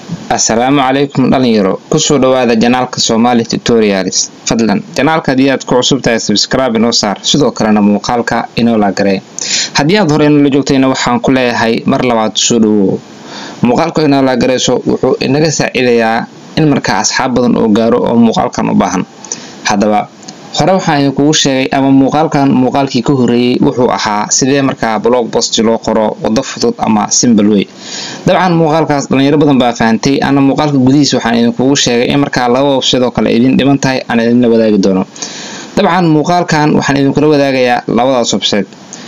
assalaamu calaykum dhalinyaro kusoo dhawaada janaalka somali tutorials fadlan janaalka haddii aad ku cusub tahay sabscribe inoo saar sidoo kalena muuqaalka inoo laagaree haddii aad hore inoola joogtayna waxaan ku leeyahay mar labaad soo dhawow muuqaalka inoo laagareyso wuxuu inaga saacidayaa in markaa asxaab badan oo gaaro oo muuqaalkan u baahan haddaba hore waxaan idinkugu sheegay ama muuqaalkan muuqaalkii ka horeeyey wuxuu ahaa sidee markaa blog bost loo qoro wado fudud ama simbal wey dabcan muuqaalkaas dhalinyaro badan baa fahantay ana muuqaalka gudihiis waxaan idinkugu sheegay in markaa laba websidoo kale idin dhiman tahay aan idinla wadaagi doono dabcan muuqaalkan waxaan idinkula wadaagayaa labadaas website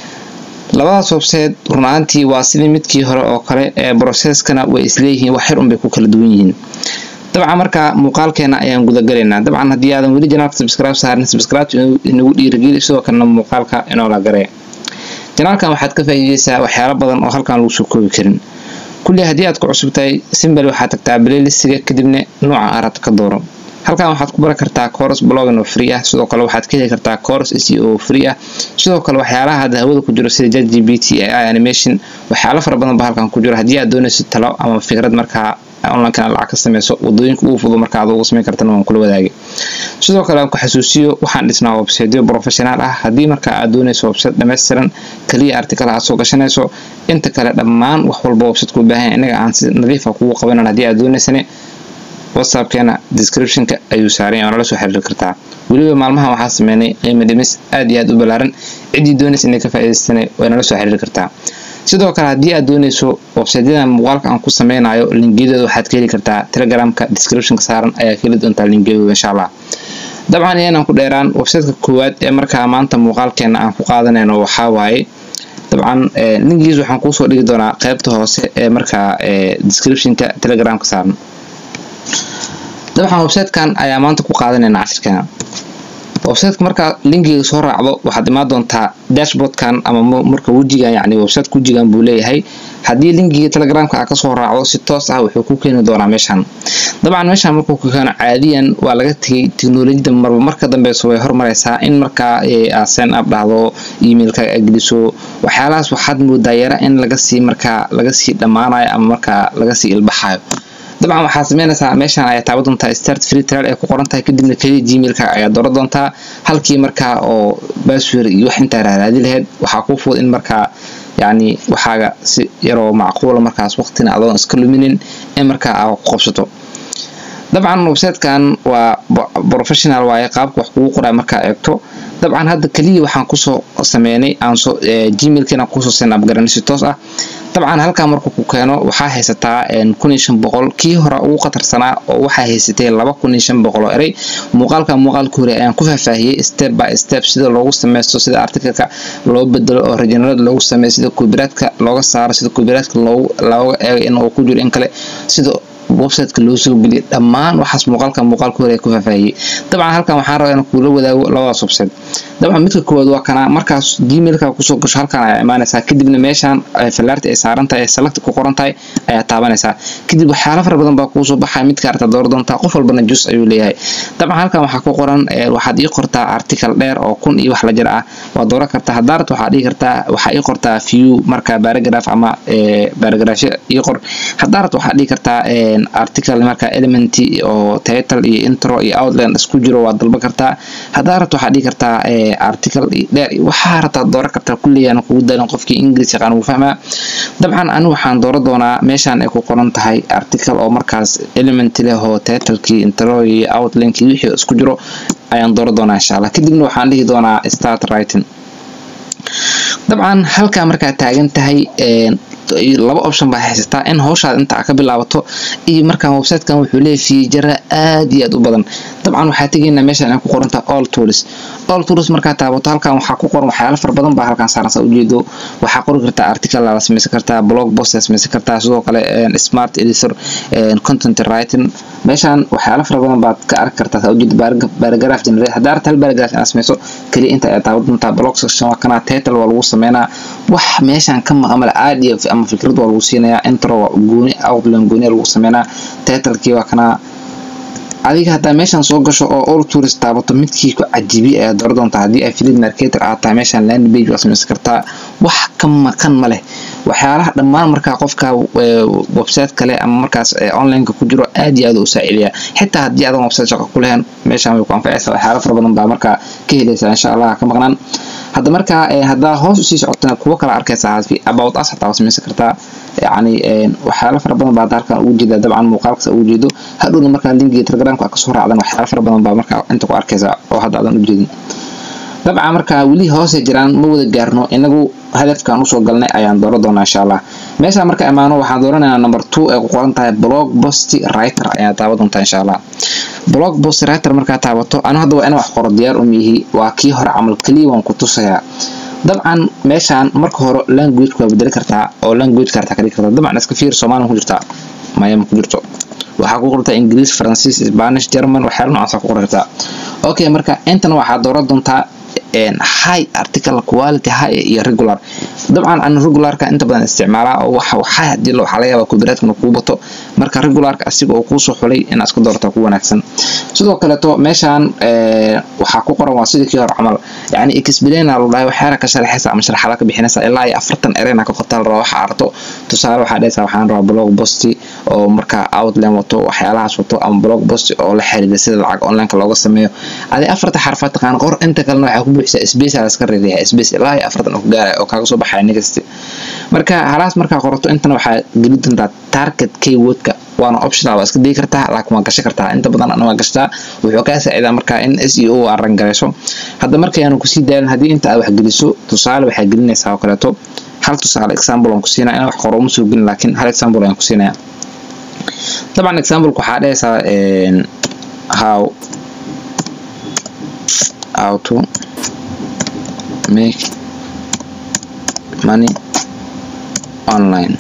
labadaas website runaantii waa sidii midkii hore oo kale ee broseskana way isleeyihiin wax yar unbay ku kala duwan yihiin dabcan markaa muuqaalkeena ayaan gudagalaynaa dabcan haddii aadan weli janaalka subscribe saarin subscribe inagu dhiirigeli sidoo kalena muuqaalka inoola garee janaalkan waxaad ka faa'iideysaa waxyaalo badan oo halkan lagu soo koobi karin kulli haddii aad ku cusub tahay simbal waxaad tagtaa playlistiga kadibna nooca arabta ka dooro halkan waxaad ku baran kartaa coros blogging oo free ah sidoo kale waxaad ka heli kartaa coros seo oo free ah sidoo kale waxyaalaha hadda hawada ku jiro sida jet gpt ai animation waxyaalo fara badan ba halkan ku jiro haddii aad doonaysid talo ama fikrad markaa onlinekana lacag ka sameyso wadooyinka ugu fudud marka aad ugu sameyn kartana waan kula wadaagay sidoo kale aan ku xasuusiyo waxaan dhisnaa websiteyo professional ah haddii markaa aad doonayso website dhammaystiran kaliya article aad soo gashanayso inta kale dhammaan wax walba website ku baahan inaga aan si nadiifa kugu qabanan haddii aad doonaysane whatsappkeena descriptionka ayuu saaran oo nala soo xiriiri kartaa weliba maalmahan waxaa sameynay qiimo dhimis aad iyo aad u ballaaran ciddii doonaysa inay ka faa'iidaystana way nala soo xiriiri kartaa sidoo kale haddii aad doonayso websiteyada muuqaalka aan ku sameynayo linkiyadeeda waxaad ka heli kartaa telegramka descriptionka saaran ayaa ka heli doontaa linkiyadooda insha allah dabcan iyanan ku dheeraan websiteka koowaad ee markaa maanta muuqaalkeena aan ku qaadanayno waxaa waaye dabcan linkigiis waxaan kuusoo dhigi doonaa qeybta hoose ee markaa descriptionka telegramka saaran dabcan websitekan ayaa maanta ku qaadanayna cashirkeena websiteka markaa linkiga soo raacdo waxaad imaan doontaa dashboardkan ama marka wejigan yani websiteka wejigan buu leeyahay haddii linkiga telegramka aa kasoo raacdo si toos ah wuxuu ku keeni doonaa meeshan dabcan meeshan markuu ku keeno caadiyan waa laga tegay teknolojiyada marba marka dambeyso way hormareysaa in markaa aad sen up dhahdo emailka geliso waxyaalahaas waxaad moodaa yara in lagasii markaa lagasii dhammaanayo ama markaa lagasii ilbaxayo dabcan waxaad sameynaysaa meeshan ayaa taaban doontaa start free trial ay ku qoran tahay kadibna keliya gmailka ayaa dooran doontaa halkii markaa oo baswer iyo wax intaa raaraadi lahayd waxaa kuu fudud in markaa yacni waxaaga si yaroo macquula markaas waqtina adoon iska luminin in markaa aa ku qabsato dabcan websitekan waa professional waaye qaabka wax kugu qoraa markaa eegto dabcan hadda keliya waxaan kusoo sameynay aansoo gmailkiina kusoo senab garanay si toos ah dabcan halkaa markuu ku keeno waxaa haysataa kun iyo shan boqol kii hore ugu khatarsanaa oo waxaa haysatay laba kun iyo shan boqol oo erey muuqaalka muuqaalka hore ayaan ku faahfaahiyey step by step sida loogu sameysto sida artikalka loo bedelo oo regenerad loogu sameeyo sida kubiraadka looga saaro sida kubiraadka looga eego in uu ku jiro in kale sida websiteka loo soo geliyay dhammaan waxaas muuqaalka muuqaalka hore ku faahfaahiyey dabcan halkan waxaan rabaa inaan kuula wadaago labadaas website dabcan midka koowaad waa kana markaas gmailka kusoo gasho halkan ayaa imaanaysaa kadibna meeshan fallaarta ay saaran tahay ee select ku qoran tahay ayaa taabanaysaa kadib waxyaalo fara badan baa kuusoo baxaya midka arta door doontaa qof walbana jus ayuu leeyahay dabcan halkan waxaa ku qoran waxaad ii qortaa article dheer oo kun iyo wax la jir ah waa dooran kartaa haddaarad waxaa dhihi kartaa waxaa ii qortaa view marka paragraph ama paragraphyo ii qor haddaarad waxaa dhihi kartaa article marka element oo title iyo intro iyo outline isku jiro waa dalban kartaa haddaarad waxaa dhihi kartaa article dheer waxaa rabtaa dooran kartaa kulliyaana kugu daalin qofkii english yaqaan wuu fahmaa dabcan anigu waxaan dooran doonaa meeshan ay ku qoran tahay article oo markaas element leh oo titlekii intro iyo outlinekii wixii isku jiro ayaan dooran doonaa insha allah kadibna waxaan dhihi doonaa start writing dabcan halkaa markaa taagan tahay laba option baa haysataa in howshaad inta ka bilaabato iyo markaa websitekan wuxuu leeyahay fiijara aad iyo aad u badan dabcan waxaa tegaynaa meeshan ay ku qorantaha all tools all tools markaa taabato halkan waxaa ku qoran waxyaalo fara badan baa halkan saaran saa ujeedo waxaa qori kartaa article la sameysan kartaa blog post sameysan kartaa sidoo kale smart editor content writing meeshan waxyaalo fara badan baad ka arki kartaa saa ujeedo paragraph generate haddaa arta hal paragraph inaad sameyso kaliya inta ayaa taaban doontaa blog section waa kana title waa lagu sameynaa wax meeshan ka maqan male aad iyo ama fikrad waa lagu siinayaa intro gooni outline gooni lagu sameynaa titlekii waa kana adiga haddaa meeshan soo gasho oo all tourist taabato midkii ku cajibi ayaa dooran doontaa haddii affiliate marketer aad tahay meeshan land page waa sameysan kartaa wax ka maqan ma leh waxyaalaha dhammaan markaa qofka website kale ama markaas onlineka ku jiro aad iyo aad u saaciidaya xitaa haddii aadan website shaqo ku lehen meeshaan way ku anfacaysaa waxyaala fara badan baa markaa ka helaysaa insha allah ka maqnaan hadda markaa haddaa hoos usii socotana kuwo kala arkaysaa about us hataa waa samaysan kartaa yacni waxyaala fara badan baa halkan ugu jeeda dabcan muuqaalkas ugu jeedo hadhowna markaa linkiga telegramka kasoo raacdan waxyaala fara badan baa markaa inta ku arkaysaa oo hadda aadan u jeedin dabcan markaa weli hoose jiraan ma wada gaarno inagu hadafkan usoo galnay ayaan dooran doonaa insha allah meesha marka imaano waxaan dooranaynaa number two ee ku qoran tahay blog post writer ayaa taaban doontaa insha allah blog post writer markaa taabato anu hadda waa in wax qoro diyaar um yihi waa kii hore camal keliya waan ku tusayaa dabcan meeshaan marka hore language waa bedeli kartaa oo language kartaa ka dhigi kartaa dabcan iska fiir soomaali ma ku jirtaa maya ma ku jirto waxaa ku qortaa ingiriis faransiis spanish german waxyaala noocaasa ku qori kartaa okay marka intan waxaa dooran doontaa high article quality high iyo regular dabcan an regularka inta badan isticmaalaa oo waxa high hadii waxaa laga yaabaa copyrightna kuu bato marka regularka asiga oo kuusoo xulay inaad iska doortaa ku wanaagsan sidoo kaleeto meeshaan waxaa ku qoran waa sidii kii hore camal yacni explaina lu dhahay waxyaala ka sharaxaysa ama sharaxada ka bixinaysa ilaa iyo afartan ereyna ka qortaa la rabaa waxa arto tusaale waxaa dhahaysaa waxaan rabaa blog post oo markaa outline wato waxyaalahaas wato ama blog post oo la xiriira sida lacag onlineka looga sameeyo adi afarta xarfaad taqaan qor inta kalena waxaa ku buuxsaa space aa iska reedayaa space ilaa iyo afartan oo ku gaaraya oo kaaga soo baxaya next marka halaas markaa qorato intana waxaa geli doontaa target keywordka waana optional waa iska digi kartaa laakiin waa gashan kartaa inta badan ana waa gashtaa wuxuu kaa saacidaa markaa in s e o aran garayso hadda markayaanu kusii daalin haddii inta aad wax geliso tusaale waxaa gelinaysaa oo kaleeto hal tusaale example aan ku siinaya in wax qoro uma soo gelin laakiin hal example ayaan ku siinaya dabcan exampleka waxaa dhahaysaa how how to make money online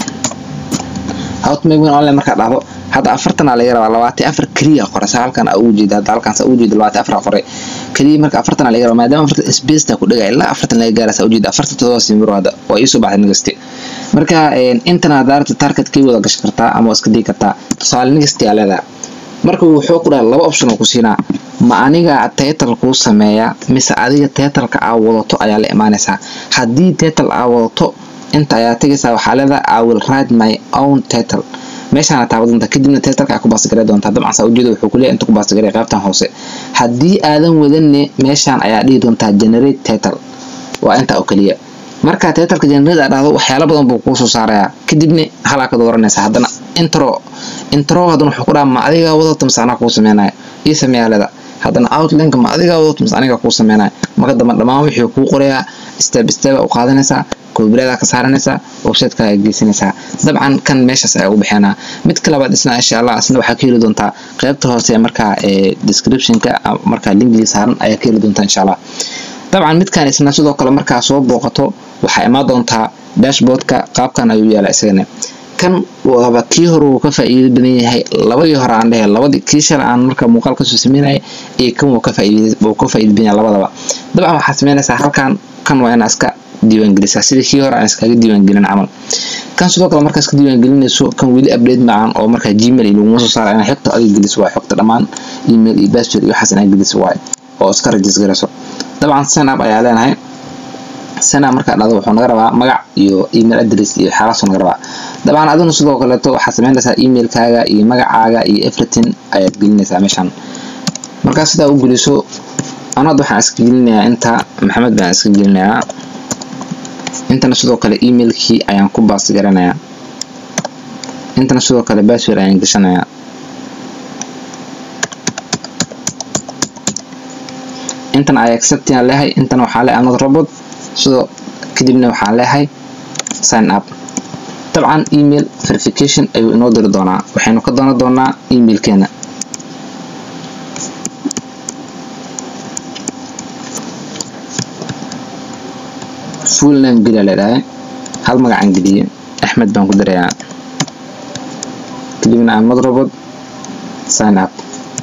how to make money online markaa dhahdo hadda afartan aa laga rabaa labaatan afar keliya qoray saa halkan aa ugu jeeda hadda halkan saa ugu jeeda labaatan afar qoray keliya marka afartan aa laga rabaa maadaama afartan spaceta ku dhigaya ilaa afartan laga gaara saa ujeeda afartan todoba simiro hadda waa iisoo baxday nagaste marka intana daarta target kay wada gashan kartaa ama waa iska digi kartaa tusaale nagaste aa leedahay marka wuxuu ku dhaha laba option oo ku siinaa ma aniga title kuu sameeya mise adiga titleka aa wadato ayaa la imaanaysaa haddii title aa wadato inta ayaa tegaysaa waxaa leedahay i will write my own title meeshaana taaba doontaa kadibna titleka aa ku baasgaray doontaa dabcan saa ujeeda wuxuu kuleeyahay inta ku baasgaray qaybtan hoose haddii aadan wadanne meeshaan ayaa dhihi doontaa generate title waa intaa oo keliya marka titleka generate aa dhahdo waxyaalo badan buu kuu soo saarayaa kadibna halaa ka dooranaysa haddana intro intro haddana wuxuu ku dhaha ma adigaa wadato mise anaa kuu sameynaya ii sameeyaa leeda haddana outlineka ma adigaa wadato mise anigaa kuu sameynaya marka dambe dhammaan wixii kuu qorayaa step step u qaadanaysaa koobiradaa ka saaranaysaa websiteka ayaa geysanaysaa dabcan kan meeshaas ayaa ugu bixinaa midka labaad isna insha allah isna waxaa ka heli doontaa qaybta hoose markaa descriptionka markaa linkiga saaran ayaa ka heli doontaa insha allah dabcan midkan isna sidoo kale markaa soo booqato waxaa imaan doontaa dashboardka qaabkan ayuu yaala isagana kan waaba kii hore uu ka faa'iido badan yahay labadii hore aan dhehe labadii kii shalay aan marka muuqaal kasoo sameynaya iyo kan wuu ka faa'iido wuu ka faa'iido badan yahay labadaba dabcan waxaad sameynaysaa halkan kan waa inaa iska diiwaangelisaa sidii kii hore aan iskaga diiwaangelin camal kan sidoo kale markaa iska diiwaangelinayso kan weli update macaan oo markaa gmail iyo laguma soo saara inaa xogta adiga geliso waay xogta dhammaan email iyo password iyo waxaas inaa geliso waay oo iska rajis garayso dabcan sign up ayaa leenahay sign up markaa dhado wuxuu naga rabaa magac iyo email address iyo xaalaasuu naga rabaa dabcan aduna sidoo kaleeto waxaad sameynaysaa emailkaaga iyo magacaaga iyo everything ayaad gelinaysaa meeshan markaa sidaa u geliso anad waxaan iska gelinayaa inta maxamed baan iska gelinayaa intana sidoo kale emailkii ayaan ku baas garanayaa intana sidoo kale password ayaan gashanayaa intan ay accepting aan leeyahay intana waxaa leeyahay another robot sidoo kadibna waxaan leeyahay sign up dabcan email verification ayuu inoo diri doonaa waxaynu ka doonan doonaa emailkeena full name geliya leedhahay hal magacaan geliye axmed baan ku dirayaa kadibna aan madrobot sign up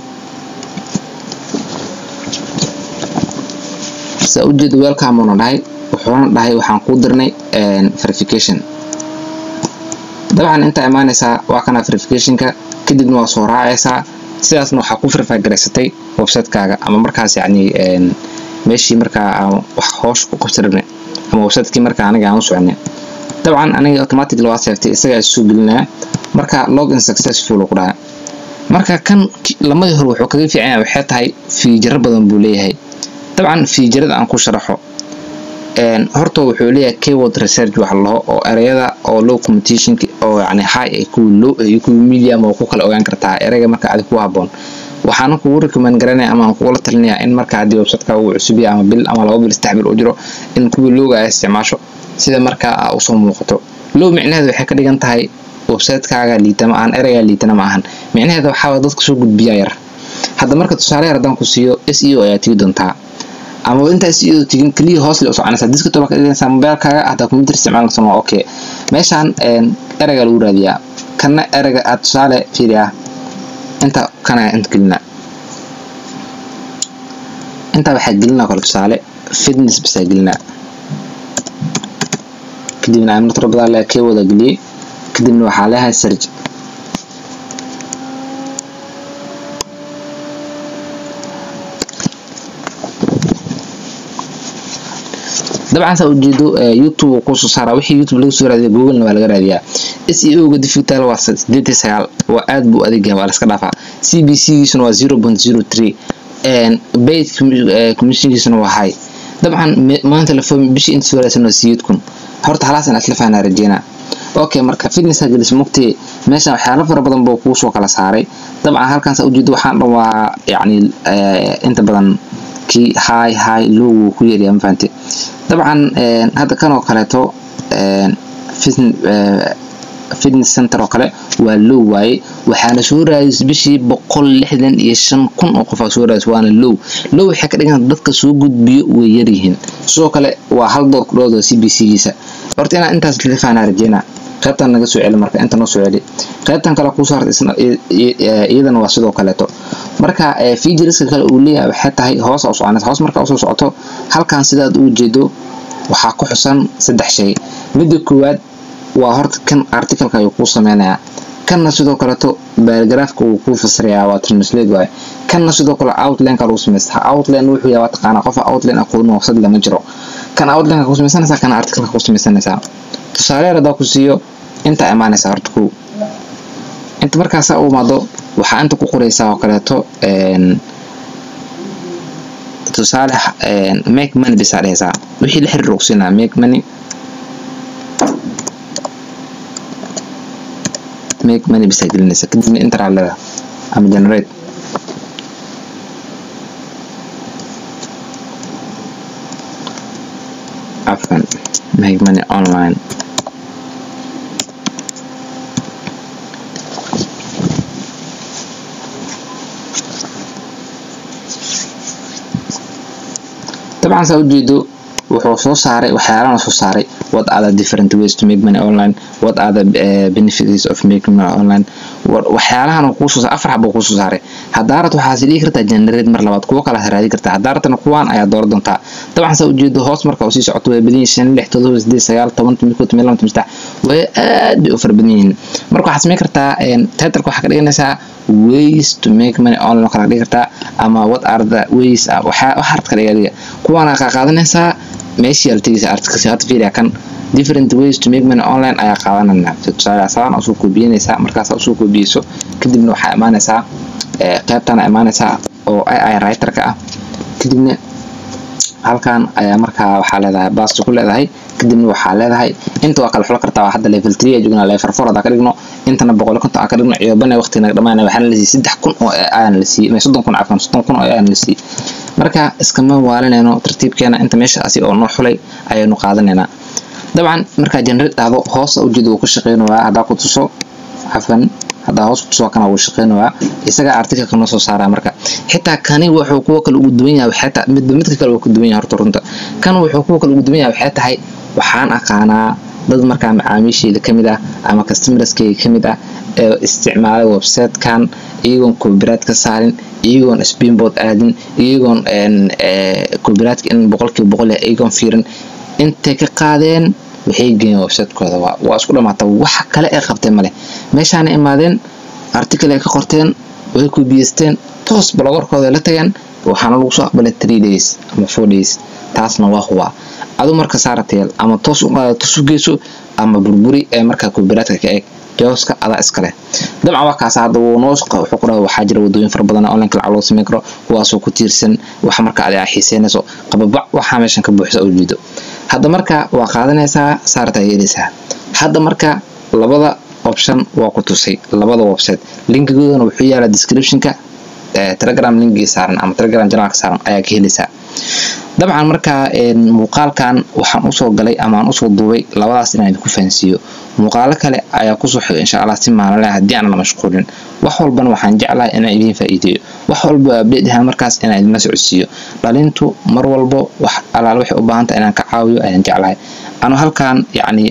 saa ujeeda welcome uuna dhahay wuxuuna dhahay waxaan kuu dirnay verification dabcan intaa imaanaysaa waa kana verificationka kadibna waa soo raacaysaa sidaasna waxaa ku verify garaysatay websitekaaga ama markaas yacni meeshii markaa aan wax hoosh ku qabsi rabnay ama websitekii markaa aniga aan u soconay dabcan aniga automatic waa seeftay isagaa soo gelinaya marka login successful ku dhaha marka kan lamadii hore wuxuu kaga fiican yahay waxay tahay fiijaro badan buu leeyahay dabcan fiijarada aan ku sharaxo horta wuxuu leeyahay keyword research wax laho oo ereyada oo low competition oo yani high ay kuwa low iyo kuwa medium oo ku kala ogaan kartaa ereyga marka adig ku haboon waxaana kugu recommend garanaya ama aan kugula talinaya in marka haddii websiteka uu cusub yahay ama bil ama laba bil saddex bil u jiro in kuwii lowga ay isticmaasho sida markaa aa usoo muuqato low micnaheedu waxay ka dhigan tahay websitekaaga liitama ahan ereygaa liitana ma ahan micnaheeda waxaa dadka soo gudbiyaa yar hadda marka tusaale yar haddaan ku siiyo s e o ayaa tigi doontaa ama intaa s e o tigin keliya hoos le u soconaysaa diskatop ka dhigaysaa mobilkaaga haddaa computer isticmaalsan waa okay meeshaan ereyga lagu raadiyaa kana ereyga aad tusaale fiiriyaa inta kana inta gelina intaa waxaa gelinaa kale tusaale fitness basaa gelinaa kadibna amna tiro badan le kee wada geliyey kadibna waxaa leeyahay serj dabcan saa ujeedo youtube uu kusoo saara wixii youtube laga soo raadiya googlena waa laga raadiyaa s e o ga digital waa sideed iyo sagaal waa aad buu adeegyahay waa laska dhaafaa c b c giisuna waa zero point zero three bait commissionkiisuna waa high dabcan maanta la fahmi bishii inta soo raadsan waa siyeed kun horta halaas in asla fahnaa rajeynaa okay marka fitness gelis mugtee meeshan waxyaalo fara badan buu kuu soo kala saaray dabcan halkan saa ujeedo waxaan dhan waa yacni inta badan kii high high low wuu ku yeeryaa ma fahante dabcan hadda kan oo kaleeto fitness center oo kale waa low waaye waxaana soo raadis bishii boqol lixdan iyo shan kun oo qof aa soo raadis waana low low waxay ka dhigan dadka soo gudbiyo way yaryihiin sidoo kale waa hal door ku dhowda c b c giisa horta inaan intaas la fahnaa rajeynaa qaybtan naga soo celi marka inta noo soo celi qaybtan kale kuu saarta isna iyadana waa sidoo kaleeto marka featureska kale uu leeyahay waxay tahay hoos u soconaysa hoos marka usoo socoto halkan sidaad u jeedo waxaa ku xusan saddex shay midda koowaad waa horta kan articalka ayuu kuu sameynayaa kanna sidoo kaleeto baaragraafka uu kuu fasirayaa waa translate waaye kanna sidoo kale outlineka lagu samaystaa outline wuxuu yahay waa taqaanaa qofa outline aqoon waqsad lama jiro kan outlineka ku samaysanaysaa kana articalka ku samaysanaysaa tusaale yar hadaa ku siiyo intaa imaanaysaa horta kow inta markaasaa u imaado waxaa inta ku qoraysaa oo kaleeto tusaale make money bisaa dhehaysaa wixii la xiriir ogsinaa make money make money bisaa gelinaysa kadibna interaa leeda ama generate afan make money online dabcan saa ujeedo wuxuu soo saaray waxyaalana soo saaray what are the different ways to make money online what are the uh, benefits of making money online waxyaalahan kuusoo afar xabo kuusoo saaray hadaarat waxaas dhigi kartaa generate mar labaad kuwo kala raadi kartaa hadaaratana kuwaan ayaa dooran doontaa dabcan saa ujeedo hoos marka uu sii socoto way badan yihiin shan lix todoba sideed sagaal toban toban kow toban laba toban saddex way aad bay u fara badan yihiin marka waxaad samayn kartaa titleka waxaa ka dhiganaysaa ways to make money online oo kala dhigi kartaa ama what are the ways waxaa waxaad ka dhiga kuwaana kaa qaadanaysaa meeshii aad tegaysa articles hadda fiiriya kan different ways to make money online ayaa qaadanana tusaale asaan usoo koobiyanaysaa markaas usoo koobiyeyso kadibna waxaa imaanaysaa qaybtana imaanaysaa oo ai writerka ah kadibna halkan ayaa markaa waxaa leedahay baasto ku leedahay kadibna waxaa leedahay inta waa kala xulo kartaa hadda level three aa joognaa level four hadaa ka dhigno intana boqol konton aan ka dhigno ciyoobana waqtiga naga dhamaanaya waxaana la siiyey saddex kun oo ayaan la siiyey soddon kun cafan soddon kun oo ayaan la siiyey marka iskama waalinayno tartiibkeena inta meeshaasi oo noo xulay ayaynu qaadanaynaa dabcan markaa generate dhahdo hoosa ujeeda uu ka shaqeynayaa haddaa ku tuso cafan haddaa hoos kutuso kana wuu shaqeynayaa isaga articalka noo soo saaraa marka xitaa kani wuxuu kuwa kale ugu duwan yahay waxay tahay midba midka kale wuu ka duwan yahay horta runta kan wuxuu kuwa kale ugu duwan yahay waxay tahay waxaan aqaanaa dad markaa macaamiishayda kamid ah ama customerskayga kamid ah ee isticmaalay websitekan iyagoon copyright ka saarin iyagoon spinboard aadin iyagoon copyrightka in boqolkiiba boqol yahay iyagoon fiirin intay ka qaadeen waxay geeyeen websitekooda waa isku dhamaata waxa kale ee qabtay male meeshaana imaadeen article ay ka qorteen way kubiyeysteen toos blogorkooda la tageen waxaana lagu soo aqbalay three days ama four days taasna waa huwa adu marka saarateel ama toos u qaada toos u geyso ama burburi ee markaa kubiraadka ka eeg jawska adaa iskale dabcan waa kaas hadda wuu noo wuxuu ku dhaha waxaa jira wadooyin fara badan online lacag loo sameyn karo kuwaasoo ku tiirsan waxa marka adi aa xiiseynayso qababac waxaa meeshan ka buuxsa oo jiido hadda marka waa qaadanaysaa saartaa yeelaysaa hadda marka labada option waa ku tusay labada website linkigoodana wuxuu yaalaa descriptionka telegram linkii saaran ama telegram janaalka saaran ayaa ka helaysaa dabcan markaa muuqaalkan waxaan usoo galay ama aan usoo duubay labadaas inaan idinku fahansiiyo muuqaalo kale ayaa kusoo xiga insha allah si maalinle haddii aanan mashquulin wax walbana waxaan jeclahay inaan idiin faa'iideeyo wax walba update ahaan markaas inaan idinla socodsiiyo dhalintu mar walbo wax alaal waxay u baahanta inaan ka caawiyo ayaan jeclahay ano halkan yacni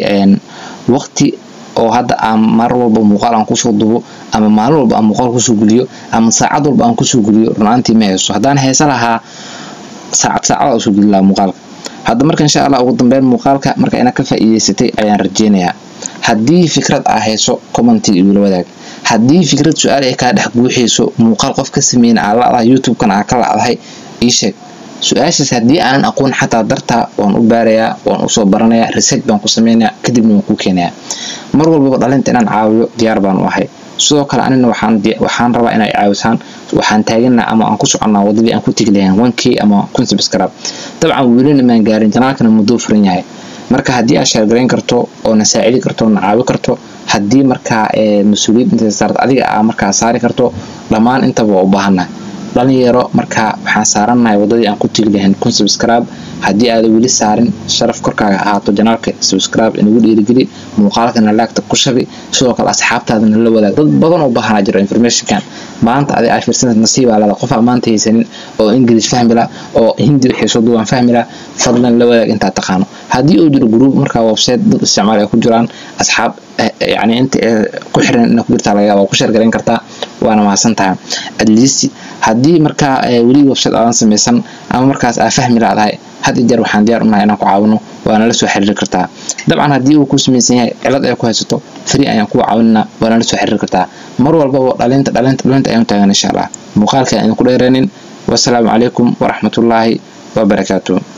waqti oo hadda aan mar walba muuqaal aan kusoo dubo ama maalin walba aan muuqaal kusoo guliyo ama saacad walba aan kusoo guliyo runaantii ma hayso haddaan haysa lahaa saacad saacada usoo geli lahaa muuqaalka hadda marka insha allah ugu dambeyn muuqaalka marka ina ka faa'iideysatay ayaan rajeynayaa haddii fikrad aa hayso commentiga igula wadaag haddii fikrad su-aal ay kaa dhex guuxayso muuqaal qof ka sameyna aa ladahay youtube-kan aa ka lacdahay ii sheeg su-aashaas haddii aanan aqoon xataa dartaa waan u baarayaa waan usoo baranayaa research baan ku sameynayaa kadibna waan kuu keenayaa mar walbaba dhalinta inaan caawiyo diyaar baan u ahay sidoo kale anina waxaan rabaa inay caawisaan waxaan taaganaa ama aan ku soconnaa wadadii aan ku tegi lahayn one k ama kun subscribe dabcan welina maan gaarin janaalkana muddoo furan yahay marka haddii aad sheergarayn karto oo na saacidi karto na caawi karto haddii markaa mas-uuliyad inta saarta adiga aa markaa saari karto dhammaan intaba waa u baahannahay dhalinyaro markaa waxaan saarannahay wadadii aan ku tegi lahayn kun subscribe haddii aada weli saarin sharaf korkaaga ahaato janaalka subscribe inagu dhiirigeli muuqaalkana laagta ku shabi sidoo kale asxaabtaadana la wadaag dad badan oo baahanaa jiro informationkan maanta adi aa fiirsanad nasiibaa lada qof aa maanta haysanin oo ingilish fahmila oo hindi wixii soo duwaan fahmila fadlan la wadaag intaa taqaano haddii uu jiro group markaa website dad isticmaal ay ku jiraan asxaab yani inta ku xiran ina ku jirtaa laga yaaba ku sheergarayn kartaa waana mahadsan tahay at least haddii markaa weli website aadan samaysan ama markaas aa fahmi laadahay had iyo jeer waxaan diyaar unahay inaan ku caawino waana la soo xiriiri kartaa dabcan haddii uu ku samaysan yahay cilad ay ku haysato free ayaan kuwa caawinana waana la soo xiriiri kartaa mar walbaba dhalinta dhalinta dhalinta ayaan taagan insha allah muuqaalka aan idinku dheereenin wasalaamu calaykum waraxmatullaahi wabarakaatuh